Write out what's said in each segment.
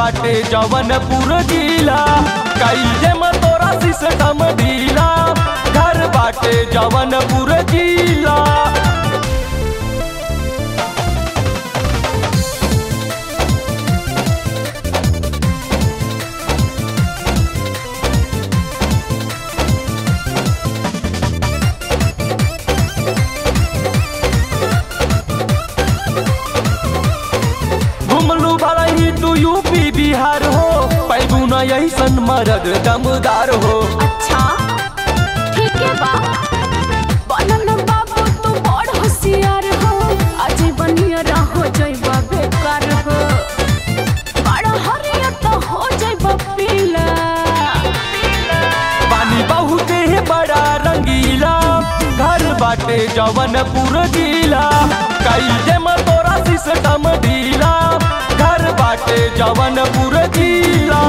बाटे जवनपुर जिला कईले में तोरा सिस्टम ढीला घर बाटे जवनपुर जिला घुमलू भला ही तू यूपी बिहार हो पैगू न ऐसन मरद दमदार हो अच्छा ठीक है बा बनन बाबू तू बड़ होशियार हो अजय बनिया रहो जइबा बेकार हो बड़ा हरिया तो हो जइबा पीला पानी बहुत है बड़ा रंगीला घर बाटे जवनपुर जिला कई में तोरा सिस्टम ढीला घर बाटे जवनपुर जिला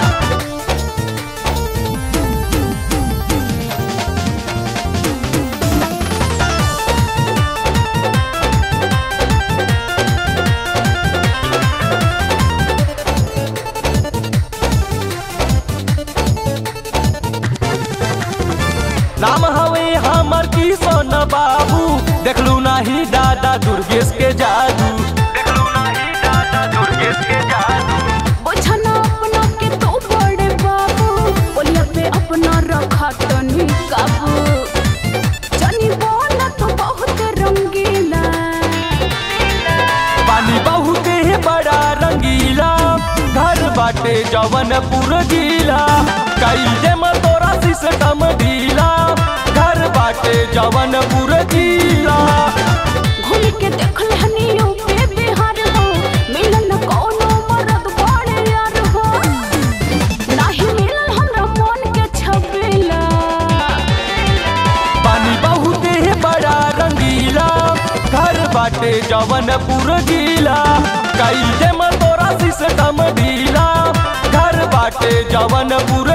नाम हवे हमर किशन बाबू देखलू नाही दादा दुर्गेश के जादू देखलू नाही दादा दुर्गेश के जादू बुझना अपना के तो बड़े बाबू बोलिया पे अपना रखा तनी काबू जनी बोला तो बहुत रंगीला पानी बहुत है बड़ा रंगीला घर बाटे जवनपुर जिला कई में तोरा सिस्टम ढीला घर बाटे जवनपुर जिला घूम के देखल हनी यूपी बिहार हो मिलन कोनो मरद बड़े यार हो नाही मिलन हमरा मन के छबेला पानी बहुत है बड़ा रंगीला घर बाटे जवनपुर जिला कई में तोरा सिस्टम ढीला घर बाटे जवनपुर